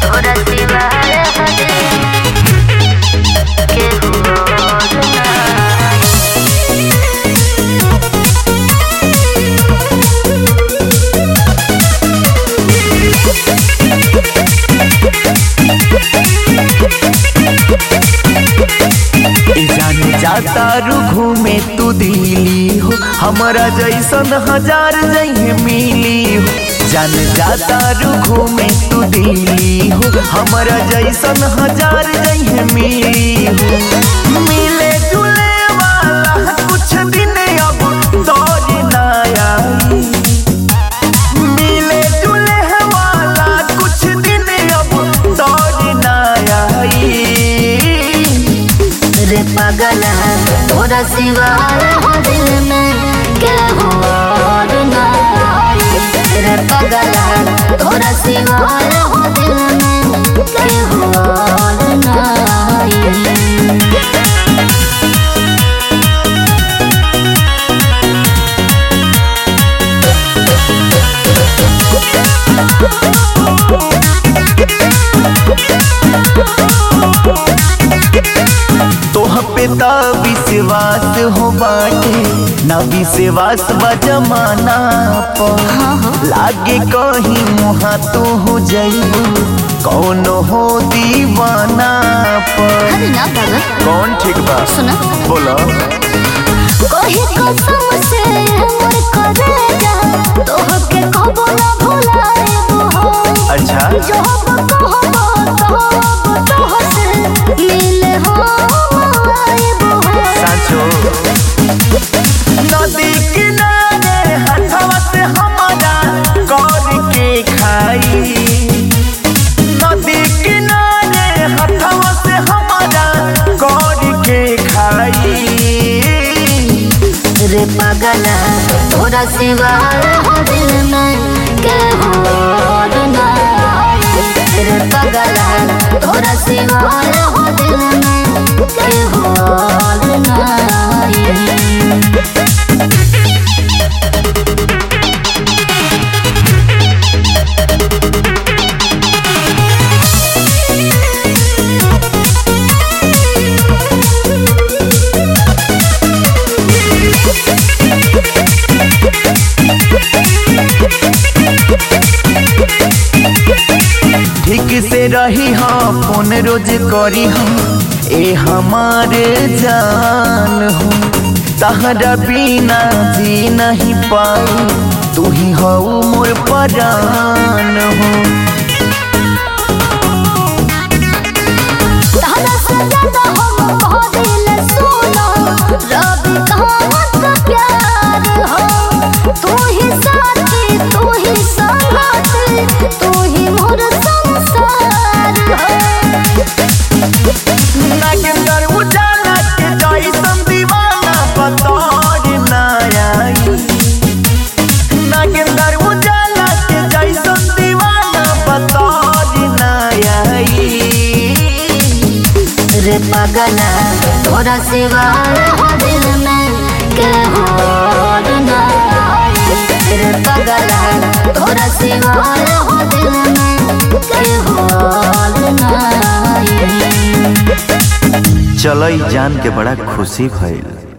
तोरा सिवा के हुआ ना ए जाने जाता रू घूमे तू दिली हो हमारा जैसन हजार जहे मिली हो जान जाता रू घूमे तू दिली हो हमारा जैसन हजार जहे मिली हो मिले जुले वाला कुछ दिन अब दौर ना आई मिले जुले वाला कुछ दिन अब दौर ना आई रे पागल तोरा सिवा हो दिल में के और ना रे पागल तोरा सिवा हो दिल में के और ना तोह पे त विश्वास हो बाटे ना विश्वास बा जमाना पर लागे कहीं मुहा तो हो जाइबू कौन हो दीवाना पर अरे ना पागल कौन ठीक बा सुना बोलो कही कसम से मोर करे जा तोहके कबो ना भुलाएबो हो अच्छा जो हम कहबो कहबो तोहसे मिले हो आएबो हो सांचो नदी किनारे हथवा से हमारा गौर के खाई नदी किनारे हथवा से हमारा गौर के खाई रे पागल तोरा सिवा हो दिल में के और ना रे पागल तोरा सिवा हो दिल में के और ना ठीक से रही हाँ फोन रोज करी हम ए हमारे जान हो तहरा बिना जी नहीं पाई तू ही हो मोर परान हो तारा से ज्यादा हम कहदिल सुनो रब कहावत प्यार हो तू ही साथी तू ही संगाती तू ही मोर संसार हो नागेंद्र उजाला के जैसन दीवाना बतौर ना आई नागेंद्र उजाला के जैसन दीवाना बतौर ना आई रे पागल तोरा सिवा हो दिल में के और ना रे पागल तोरा सिवा हो दिल में के और ना चलो ई जान के बड़ा खुशी भइल